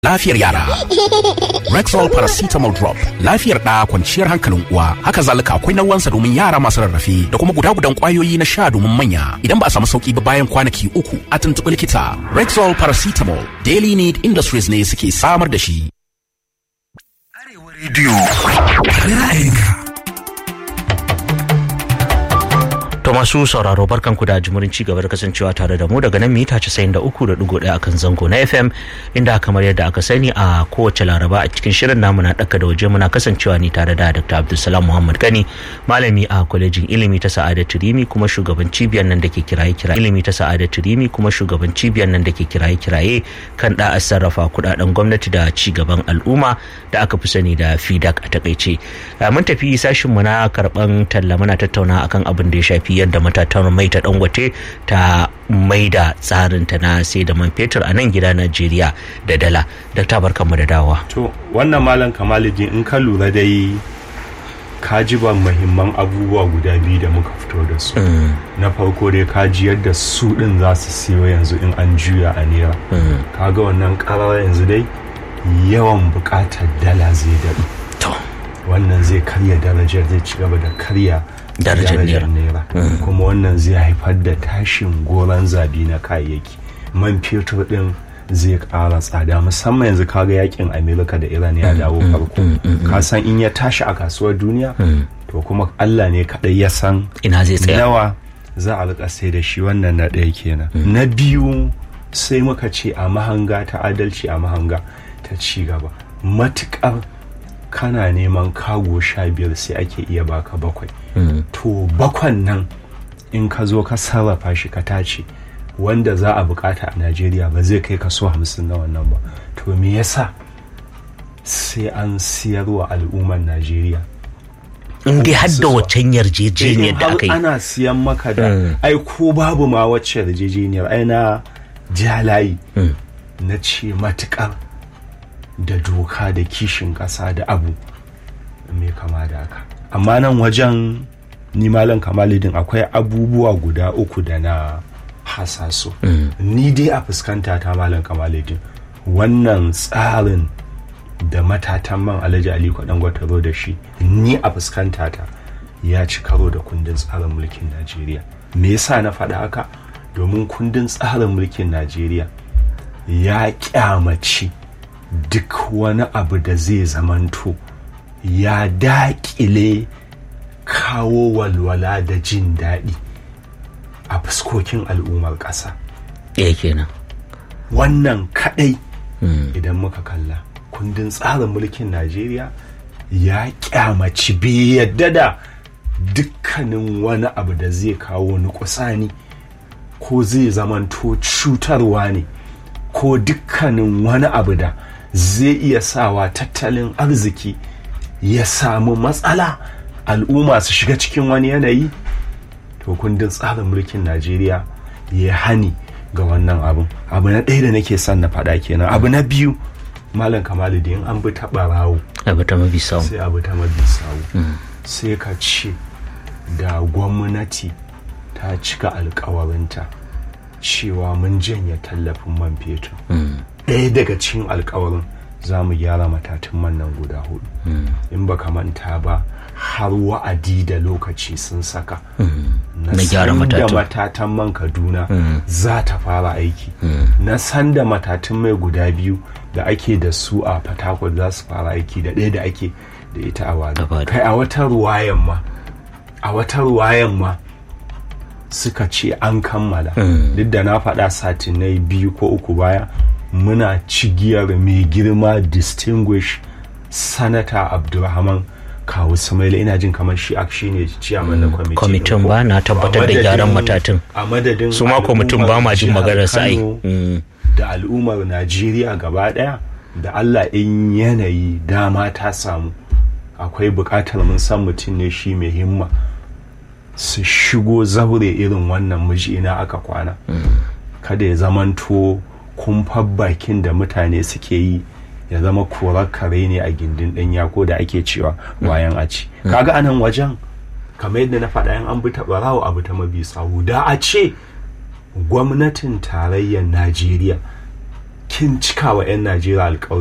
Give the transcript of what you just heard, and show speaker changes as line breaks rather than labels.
lafiyar yara. Rexall paracetamol drop lafiyar ɗa kwanciyar hankalin uwa haka zalika akwai nauwansa domin yara masu rarrafe da kuma guda gudan kwayoyi na sha domin manya idan ba a samu sauki ba bayan kwanaki uku a tuntuɓi likita. Rexall paracetamol Daily Need Industries ne suke samar da shi.
Arewa rediyo ra'ayinka.
To masu sauraro barkanku da jimurin ci gaba da kasancewa tare da mu daga nan mita 93.1 akan zango na FM inda kamar yadda aka sani a kowace laraba a cikin shirin namu na daka da waje muna kasancewa ne tare da Dr. Abdulsalam Muhammad Gani malami a kwalejin ilimi ta Sa'adatu Rimi kuma shugaban cibiyar nan da ke kiraye kiraye ilimi ta Sa'adatu Rimi kuma shugaban cibiyar nan da ke kiraye kiraye kan da sarrafa kudaden gwamnati da ci gaban al'umma da aka fi sani da FIDAC a takaice. Mun tafi sashin mu na karban talla muna tattauna akan abin da ya shafi yadda matatan mai ta dangote ta mai da tsarinta na sai da man fetur a nan gida najeriya da dala da ta barka mu da dawa
to wannan malam kamaluddin in ka lura dai ka ji ba muhimman abubuwa guda biyu da muka fito da su na farko dai ka ji yadda su din za su siyo yanzu in an juya a naira ka ga wannan karar yanzu dai yawan bukatar dala zai daɗu wannan zai karya darajar zai ci gaba da karya
darajar naira
kuma wannan zai haifar da tashin goron zabi na kayayyaki man fetur din zai ƙara tsada musamman yanzu kaga yakin amerika da iran ya dawo farko ka san in ya tashi a kasuwar duniya to kuma allah ne kaɗai ya san
ina zai tsaya
nawa za a rika sai da shi wannan na ɗaya kenan na biyu sai muka ce a mahanga ta adalci a mahanga ta ci gaba matuƙar kana neman kago sha biyar sai ake iya baka bakwai to bakwan nan in ka zo ka sarrafa shi ka tace wanda za a bukata a najeriya ba zai kai kaso hamsin na wannan ba to me yasa sai an siyarwa al'ummar najeriya
in dai har da waccan yarjejeniyar da aka yi
ana siyan maka da ai ko babu ma wacce yarjejeniyar ai na jalayi na ce matukar da doka da kishin ƙasa da abu mai kama da haka amma nan wajen ni malam kamalidin akwai abubuwa guda uku da na hasaso ni dai a fuskanta ta malam kamalidin wannan tsarin da matatan man alhaji ali kwaɗan gwataro da shi ni a fuskanta ta ya ci karo da kundin tsarin mulkin najeriya me yasa na faɗa haka domin kundin tsarin mulkin najeriya ya kyamaci duk wani abu da zai zamanto ya daƙile kawo walwala da jin daɗi a fuskokin al'ummar ƙasa.
ɗaya kenan
wannan kaɗai idan muka kalla kundin tsarin mulkin najeriya ya kyamaci bai yadda da dukkanin wani abu da zai kawo nukusani ko zai zamanto cutarwa ne ko dukkanin wani abu da zai iya sawa tattalin arziki ya samu matsala al'umma su shiga cikin wani yanayi to kundin tsarin mulkin najeriya ya hani ga wannan abin abu na ɗaya da nake son na faɗa kenan abu na biyu malam kamalu da yin an bi ta ɓarawo
abu ta mabi sawu
sai abu ta mabi sawu sai ka ce da gwamnati ta cika alkawarinta cewa mun janye tallafin man fetur ɗaya daga cikin alkawarin za mu gyara matatun man nan guda hudu in baka manta ba har wa'adi da lokaci sun saka
Na gyara
san da
matatun.
matatan man kaduna za ta fara aiki na san da matatun mai guda biyu da ake da su a fatakwal za su fara aiki da ɗaya da ake da ita a wado
A Wado.
kai a wata ruwayan ma a wata ruwayan ma suka ce an kammala duk da na faɗa satinai biyu ko uku baya muna cigiyar mai girma distinguish sanata abdulrahman kawu sumaila ina jin kamar shi a shi ne ciyaman na kwamiti
kwamitin ba na tabbatar da gyaran matatun
a madadin
su ma kwamitin ba ma jin
al'ummar
maganar sa ai
Kano
Mm.
da al'ummar najeriya gaba daya da allah in yanayi dama ta samu akwai bukatar mun san mutum ne shi mai himma su shigo zaure irin wannan miji ina aka kwana kada ya zamanto kumfar bakin da mutane suke yi ya zama korar kare ne a gindin ɗanya ko da ake cewa bayan a ci kaga anan wajen kamar yadda na faɗa yan an bi ta ɓarawo abu ta mabi sawu da a ce gwamnatin tarayyar najeriya kin cika wa 'yan najeriya alkawari